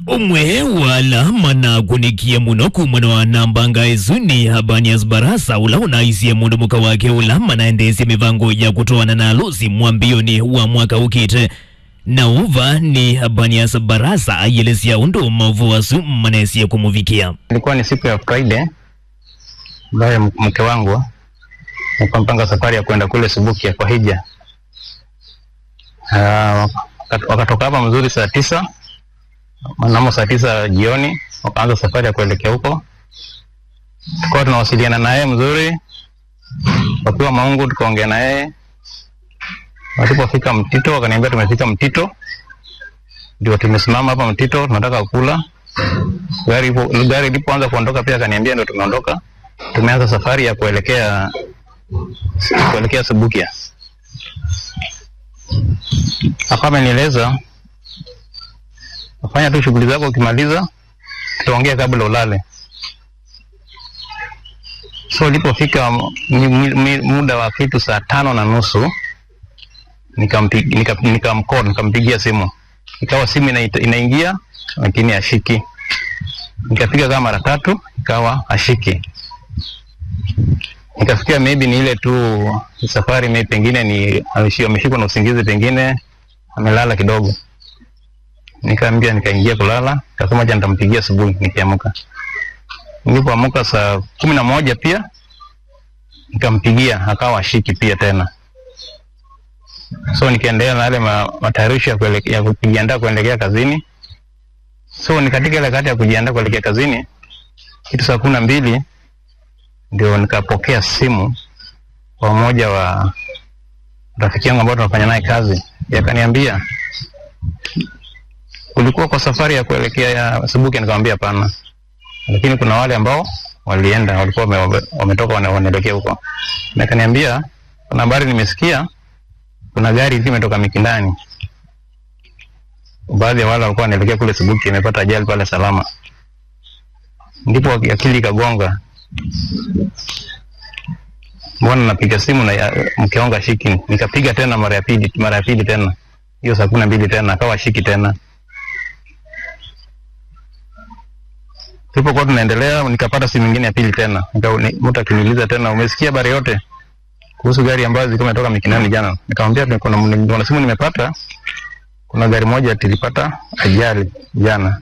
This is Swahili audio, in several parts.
umwe wala mana kunikie muno kumwena wa nambanga ezuni habanias barasa ula unaisiye mundu muka wake ula manaendesya mivango ya kutoana na alusi mwambioni wa mwaka ukite na uva ni habanias barasa ayelesya undu mavu wasu mmanesye kumuvikia Ilikuwa ni siku ya Friday ambayo mke wangu alikuwa mpanga safari ya kwenda kule Subukia kwa hija. Uh, wakatoka hapa mzuri saa tisa mnamo saa tisa jioni wakaanza safari ya kuelekea huko. Tukawa tunawasiliana naye mzuri, wakiwa Maungu, tukaongea na yeye. Walipofika Mtito wakaniambia tumefika Mtito, ndio tumesimama hapa Mtito, tunataka kula gari ipo- gari ilipoanza kuondoka pia akaniambia ndio tumeondoka. Tumeanza safari ya kuelekea kuelekea Subukia. Hapa amenieleza fanya tu shughuli zako, ukimaliza tutaongea kabla ulale. So ilipofika mi- mi- mi- muda wa kitu saa tano na nusu nikampi- nika- nikamcall nikampigia simu, ikawa simu ina- inaingia lakini ashiki nikapiga kama mara tatu ikawa ashiki nikafikia maybe ni ile tu safari maybe pengine ni ameshi- ameshikwa na usingizi pengine amelala kidogo nikaambia nikaingia kulala kasema acha nitampigia asubuhi nikiamka nilipoamka saa kumi na moja pia nikampigia akawa ashiki pia tena so nikaendelea na yale ma- matayarisho ya kuelekea- ya kujiandaa kuelekea kazini so ni katika ile kati ya kujiandaa kuelekea kazini kitu saa kumi na mbili ndio nikapokea simu kwa mmoja wa rafiki yangu ambao tunafanya naye kazi yakaniambia ulikuwa kwa safari ya kuelekea ya Subukia nikamwambia hapana lakini kuna wale ambao walienda walikuwa wame- wametoka wana- wanaelekea huko na akaniambia kuna habari nimesikia kuna gari hivi imetoka Mikindani baadhi ya wale walikuwa wanaelekea kule Subukia imepata ajali pale Salama. Ndipo akili ikagonga, mbona napiga simu na ya- mke wangu ashiki. Nikapiga tena mara ya pili, mara ya pili tena, hiyo saa kumi na mbili tena akawa ashiki tena. Tulipokuwa tunaendelea, nikapata simu nyingine ya pili tena, Nika- ni- mtu akiniuliza tena, umesikia habari yote kuhusu gari ambazo zilikuwa imetoka Mikinani jana? Nikamwambia kuna, kuna simu nimepata kuna gari moja tulipata ajali jana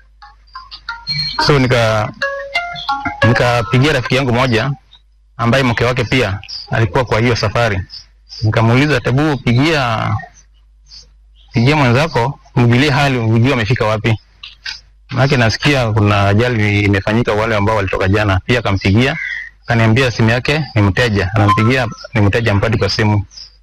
so nika nikapigia rafiki yangu moja ambaye mke wake pia alikuwa kwa hiyo safari nikamuuliza tebu pigia pigia mwenzako mjulie hali ujue amefika wapi manake nasikia kuna ajali imefanyika wale ambao walitoka jana pia akampigia akaniambia simu yake ni mteja anampigia ni mteja mpadi kwa simu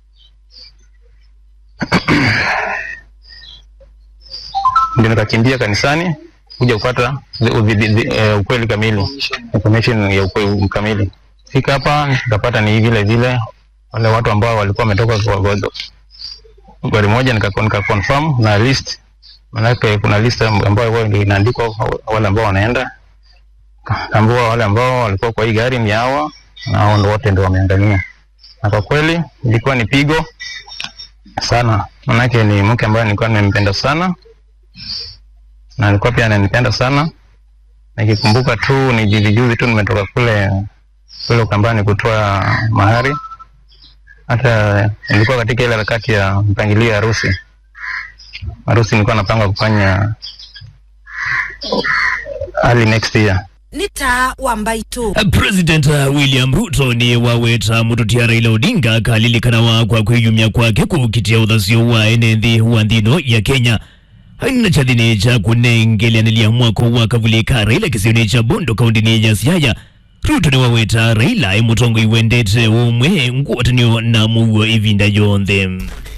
ndio nikakimbia kanisani kuja kupata the- the- the- the- eh, ukweli kamili information ya ukweli kamili fika hapa nikapata ni vile vile wale watu ambao walikuwa wametoka kwa kwa- gari moja nika, nika confirm na list manake kuna list ambayo huwa ndio inaandikwa wale ambao wanaenda kaambua wale ambao walikuwa kwa hii gari ni hawa na hao ndio wote ndio wameangamia na kwa kweli ilikuwa ni pigo sana manake ni mke ambaye nilikuwa nimempenda sana na alikuwa pia ananipenda sana. Nikikumbuka tu ni juzi juzi tu nimetoka kule kule Ukambani kutoa mahari, hata nilikuwa katika ile harakati ya mpangilio ya harusi. Harusi nilikuwa napanga kufanya early next year. nĩ ta wa mbaitu President William Ruto ni waweta mututia Raila Odinga kalilikanwa kwa kwiyumya kwake kukitia uthasyo wa enenthi wa nthino ya Kenya haina chathini cha kunengeleanilia mwako wa kavulika Raila kisioni cha Bondo kaundini ya Siaya Ruto ni waweta Raila imutongo iwendete umwe nguatanio na muguo ivinda yonthe